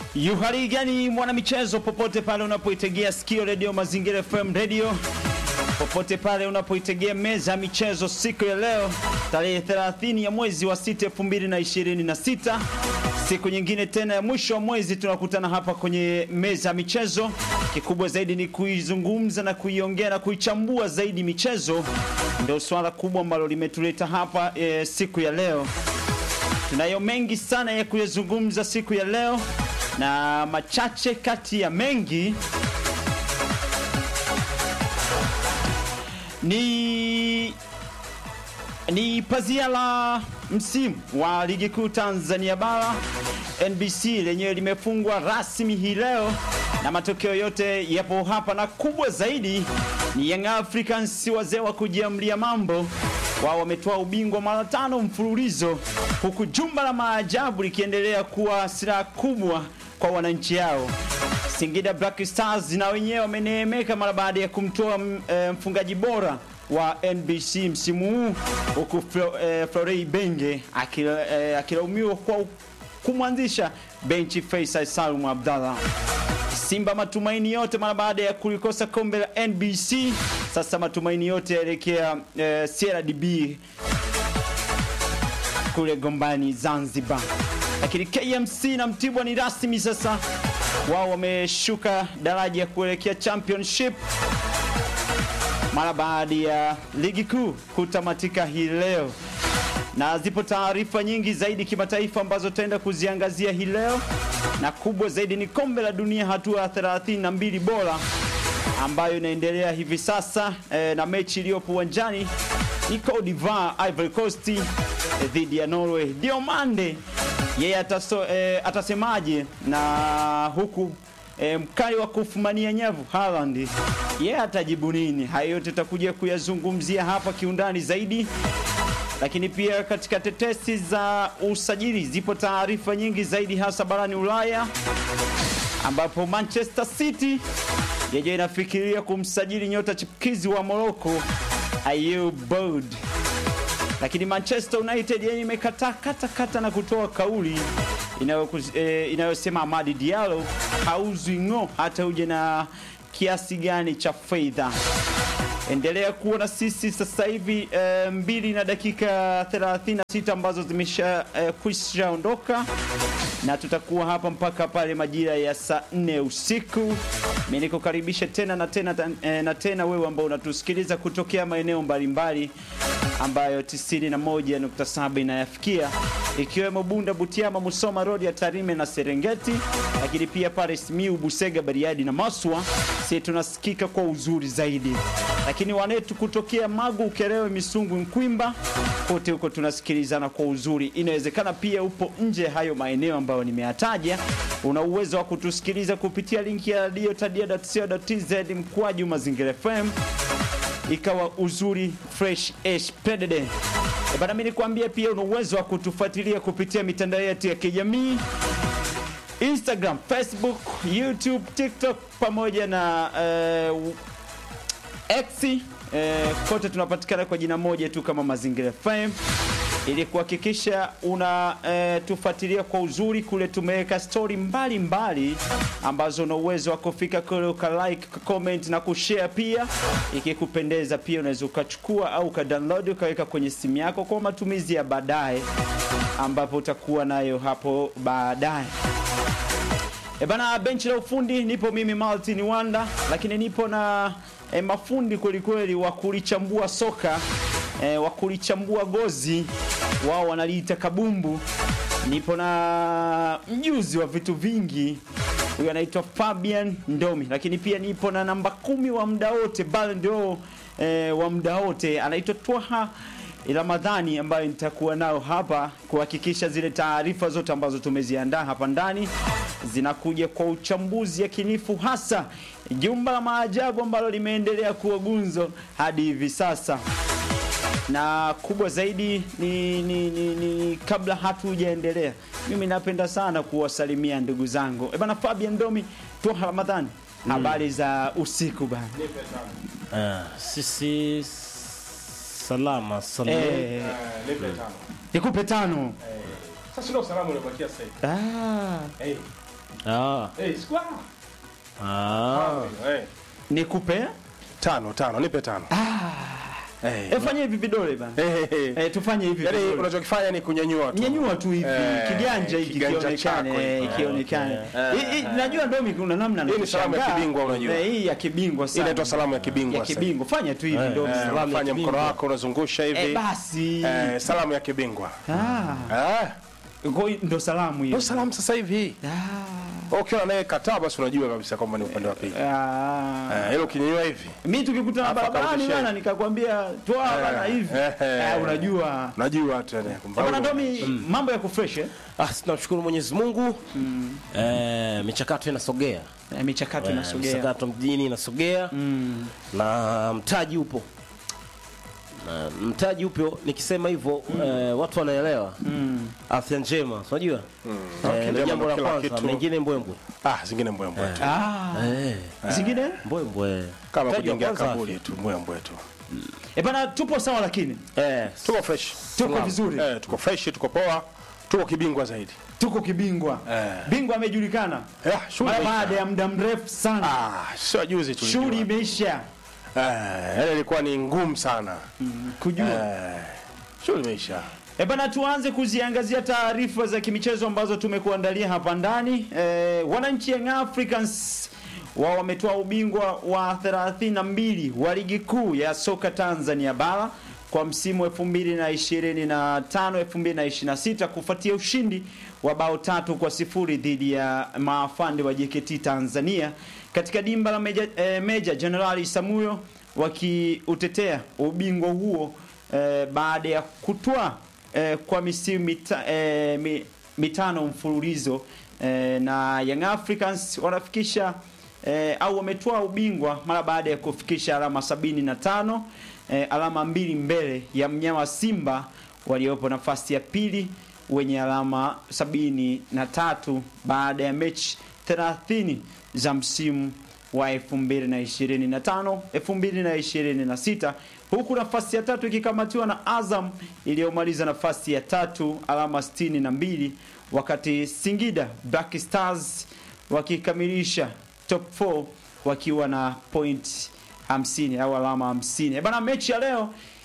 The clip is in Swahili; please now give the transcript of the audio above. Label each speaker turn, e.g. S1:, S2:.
S1: Yuhali gani mwanamichezo, popote pale unapoitegea sikio redio Mazingira FM radio, popote pale unapoitegea meza ya michezo, siku ya leo tarehe 30 ya mwezi wa 6 2026, siku nyingine tena ya mwisho wa mwezi tunakutana hapa kwenye meza ya michezo. Kikubwa zaidi ni kuizungumza na kuiongea na kuichambua zaidi michezo, ndio swala kubwa ambalo limetuleta hapa e, siku ya leo. Tunayo mengi sana ya kuyazungumza siku ya leo na machache kati ya mengi ni ni pazia la msimu wa ligi kuu Tanzania bara NBC lenyewe limefungwa rasmi hii leo na matokeo yote yapo hapa, na kubwa zaidi ni Young Africans, wazee wa kujiamlia mambo. Wao wametoa ubingwa mara tano mfululizo, huku jumba la maajabu likiendelea kuwa silaha kubwa kwa wananchi hao. Singida Black Stars na wenyewe wameneemeka mara baada ya kumtoa e, mfungaji bora wa NBC msimu huu huku Flo, e, Florei Benge akilaumiwa e, kwa kumwanzisha benchi Faisal Salum Abdallah. Simba matumaini yote mara baada ya kulikosa kombe la NBC, sasa matumaini yote yaelekea e, CRDB kule Gombani Zanzibar. Lakini KMC na Mtibwa ni rasmi sasa, wao wameshuka daraja ya kuelekea championship mara baada ya ligi kuu kutamatika hii leo, na zipo taarifa nyingi zaidi kimataifa ambazo tutaenda kuziangazia hii leo, na kubwa zaidi ni kombe la dunia hatua ya 32 bora ambayo inaendelea hivi sasa e, na mechi iliyopo uwanjani ni Cote d'Ivoire Ivory Coast e, dhidi ya Norway. Diomande yeye ataso, e, atasemaje na huku e, mkali wa kufumania nyavu Haaland yeye atajibu nini? Hayo yote tutakuja kuyazungumzia hapa kiundani zaidi, lakini pia katika tetesi za usajili zipo taarifa nyingi zaidi, hasa barani Ulaya ambapo Manchester City yenyewe inafikiria kumsajili nyota chipukizi wa Morocco Ayew Boad, lakini Manchester United yenyewe imekataa kata kata na kutoa kauli inayosema eh, Amadi Diallo hauzwi ng'o hata uje na kiasi gani cha fedha. Endelea kuwa na sisi sasa hivi e, mbili na dakika 36 ambazo zimesha e, kwisha ondoka, na tutakuwa hapa mpaka pale majira ya saa 4 usiku. Mimi nikukaribisha tena na tena e, na tena wewe ambao unatusikiliza kutokea maeneo mbalimbali ambayo 91.7 inayafikia ikiwemo Bunda, Butiama, Musoma Road ya Tarime na Serengeti, lakini pia pale Simiu, Busega, Bariadi na Maswa, sisi tunasikika kwa uzuri zaidi. Lakini wanetu kutokea Magu, Ukerewe, Misungu, Nkwimba, kote huko tunasikilizana kwa uzuri. Inawezekana pia upo nje hayo maeneo ambayo nimeyataja, una uwezo wa kutusikiliza kupitia linki ya radiotadia.co.tz mkwaju Mazingira FM ikawa uzuri fresh ash predede. E bana, mimi nikwambia pia una uwezo wa kutufuatilia kupitia mitandao yetu ya kijamii Instagram, Facebook, YouTube, TikTok pamoja na uh, X uh, kote tunapatikana kwa jina moja tu kama Mazingira FM ili kuhakikisha una e, tufuatilia kwa uzuri kule. Tumeweka stori mbalimbali ambazo una uwezo wa kufika kule uka like, comment na kushare pia. Ikikupendeza pia unaweza ukachukua au ukadownload ukaweka kwenye simu yako kwa matumizi ya baadaye, ambapo utakuwa nayo hapo baadaye. E bana, benchi la ufundi nipo mimi Martin Wanda, lakini nipo na e, mafundi kwelikweli wa kulichambua soka E, wa kulichambua gozi wao wanaliita kabumbu. Nipo na mjuzi wa vitu vingi, huyu anaitwa Fabian Ndomi, lakini pia nipo na namba kumi wa muda wote Ballon d'Or e, wa muda wote anaitwa Twaha Ramadhani, ambayo nitakuwa nao hapa kuhakikisha zile taarifa zote ambazo tumeziandaa hapa ndani zinakuja kwa uchambuzi yakinifu, hasa jumba la maajabu ambalo limeendelea kuwa gunzo hadi hivi sasa na kubwa zaidi ni, ni, ni, ni kabla hatujaendelea, mimi napenda sana kuwasalimia ndugu zangu. E bana, Fabian Ndomi, Twaha Ramadhani, habari za usiku bana.
S2: Uh, sisi salama salama.
S1: Eh,
S3: Nipe tano.
S1: nikupe tano.
S3: Sasa ndio salamu unabakia sasa hivi.
S1: Ah,
S3: Eh,
S2: Ah.
S1: Eh, squad.
S2: Ah.
S3: Eh,
S1: Nikupe?
S3: tano tano, nipe tano. Eh,
S1: Eh, fanya hivi vidole bana.
S3: eh, eh.
S1: Eh, tufanye hivi
S3: Yaani
S1: vidole.
S3: unachokifanya ni kunyanyua tu.
S1: nyanyua tu hivi
S3: Eh,
S1: kiganja hiki
S3: kiganja
S1: kionekane
S3: chako
S1: eh,
S3: hiki.
S1: kionekane
S3: Eh.
S1: Hii- hii, najua ndomi kuna namna
S3: Hii ni salamu ya
S1: nakushangaa.
S3: kibingwa unajua.
S1: Eh, hii ya kibingwa
S3: Hii
S1: sana
S3: inaitwa salamu ya kibingwa
S1: ya
S3: sasa.
S1: kibingwa fanya tu hivi
S2: Eh,
S1: ndomi
S3: Eh,
S2: Salamu ya
S3: unafanya mkono
S2: kibingwa.
S3: wako unazungusha hivi.
S1: eh, basi
S3: Eh, salamu ya kibingwa.
S1: ah
S3: Ah,
S1: kwa hiyo ndo salamu hiyo
S3: ndio salamu sasa hivi.
S1: ah
S3: Ukiwa naye kataa basi unajua kabisa kwamba ni upande wa pili.
S1: ah
S3: Eh, ile ukinyanyua hivi.
S1: mimi tukikutana
S3: Hapa
S1: barabarani
S3: karudisha
S1: bana nikakwambia toa
S3: Eh,
S1: bana hivi
S3: eh, eh.
S1: eh, unajua
S3: Unajua tu yani. kwamba
S1: bana
S3: huyu-
S1: ndomi mambo ya kufresh eh
S2: Ah, tunamshukuru Mwenyezi Mungu. Eh, michakato inasogea.
S1: Eh, michakato
S2: Eh,
S1: inasogea
S2: Michakato mjini inasogea
S1: mm.
S2: na mtaji upo. Na mtaji upo nikisema hivyo eh, watu wanaelewa.
S1: Mm.
S2: Afya njema, unajua?
S3: Okay,
S2: Eh, ndio
S3: njema
S2: jambo la
S3: ndo kila
S2: kwanza,
S3: kitu.
S2: mengine mbwembwe.
S3: Ah, zingine mbwembwe tu.
S1: ah
S2: Eh,
S1: zingine
S2: mbwembwe.
S3: Kama
S2: Mtaji wa
S3: kujengea
S2: kwanza
S3: kaburi tu mbwembwe tu.
S1: eh bana tupo sawa lakini
S2: Eh,
S3: Tuko fresh.
S1: tuko
S2: Salamu.
S1: vizuri
S3: Eh, tuko fresh, tuko poa. Tuko kibingwa zaidi.
S1: tuko kibingwa
S3: Eh.
S1: bingwa amejulikana
S3: Eh, shughuli
S1: mara
S3: imeisha.
S1: baada ya muda mrefu sana
S3: Ah, sio juzi tu.
S1: shughuli imeisha
S3: Eh, yani ilikuwa ni ngumu sana.
S1: kujua
S3: Eh, shughuli imeisha.
S1: E bana, tuanze kuziangazia taarifa za kimichezo ambazo tumekuandalia hapa ndani. E, wananchi Young Africans wao wametoa ubingwa wa 32 wa ligi kuu ya soka Tanzania bara kwa msimu 2025 2026 kufuatia ushindi wa bao tatu kwa sifuri dhidi ya maafande wa JKT Tanzania katika dimba la Meja, eh, Meja Jenerali Samuyo wakiutetea ubingwa huo eh, baada ya kutwaa eh, kwa misimu mita, eh, mi, mitano mfululizo eh, na Young Africans wanafikisha eh, au wametoa ubingwa mara baada ya kufikisha alama sabini na tano eh, alama mbili mbele ya mnyama Simba waliopo nafasi ya pili wenye alama sabini na tatu baada ya mechi 30 za msimu wa 2025 2026 huku nafasi ya tatu ikikamatiwa na Azam iliyomaliza nafasi ya tatu alama 62 wakati Singida Black Stars wakikamilisha top 4 wakiwa na point 50 au alama 50. Eh bana, mechi ya leo